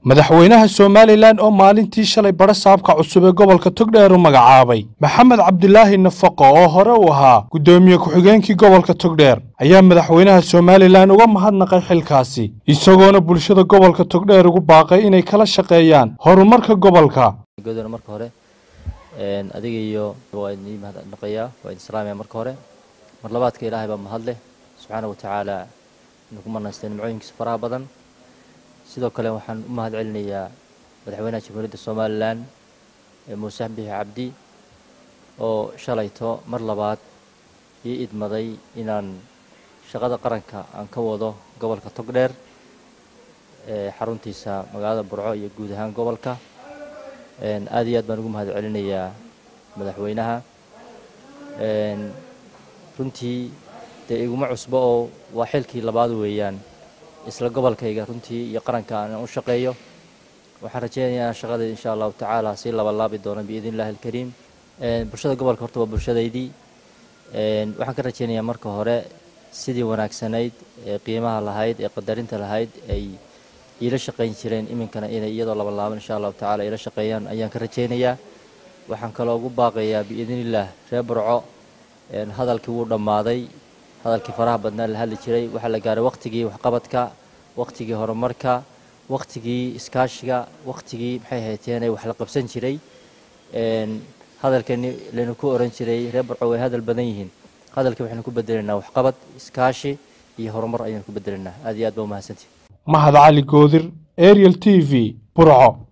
madaxweynaha somalilan oo maalintii shalay badha saabka cusub ee gobolka togdheer u magacaabay maxamed cabdilaahi nafaqo oo hore u ahaa guddoomiye ku-xigeenkii gobolka togdheer ayaa madaxweynaha somalilan uga mahadnaqay xilkaasi isagoona bulshada gobolka togdheer ugu baaqay inay kala shaqeeyaan horumarka gobolka goodana marka hore adiga iyo waa idin mahadnaqayaa waa idin salaamaya marka hore mar labaadka ilaahay baa mahadleh subxaana wa tacaala inuu ku manaystay nimcooyinkiisa faraha badan sidoo kale waxaan u mahad celinayaa madaxweynaha jamhuuriyadda somalilan muuse bixi cabdi oo shalayto mar labaad ii idmaday inaan shaqada qaranka aan ka wado gobolka togdheer xaruntiisa magaalada burco iyo guud ahaan gobolka aad iyo aad baan ugu mahad celinayaa madaxweynaha runtii dee iguma cusbo oo waa xilkii labaad weeyaan isla gobolkayga runtii iyo qaranka aan u shaqeeyo waxaan rajeynayaa shaqada insha allahu tacaala sii labalaabi doono biidn illahi alkariim bulshada gobolka horta waa bulshadaydii waxaan ka rajeynayaa marka hore sidii wanaagsanayd ee qiimaha lahayd ee qadarinta lahayd ay iila shaqayn jireen iminkana inay iyadoo labalaaban insha allahu tacala iila shaqeeyaan ayaan ka rajeynayaa waxaan kaloo ugu baaqayaa biidn illah reer burco hadalkii wuu dhammaaday hadalkii faraha badnaa la hadli jiray waxaa la gaaray wakhtigii waxqabadka wakhtigii horumarka wakhtigii iskaashiga wakhtigii maxay hayteen wax la qabsan jiray hadalkani laynu ku oran jiray reer burco way hadal badan yihiin hadalkii waxaynu ku bedelaynaa waxqabad iskaashi iyo horumar ayaynu ku bedelaynaa aad iyo aad baa umahadsantihi mahad cali goodir ariel t v burco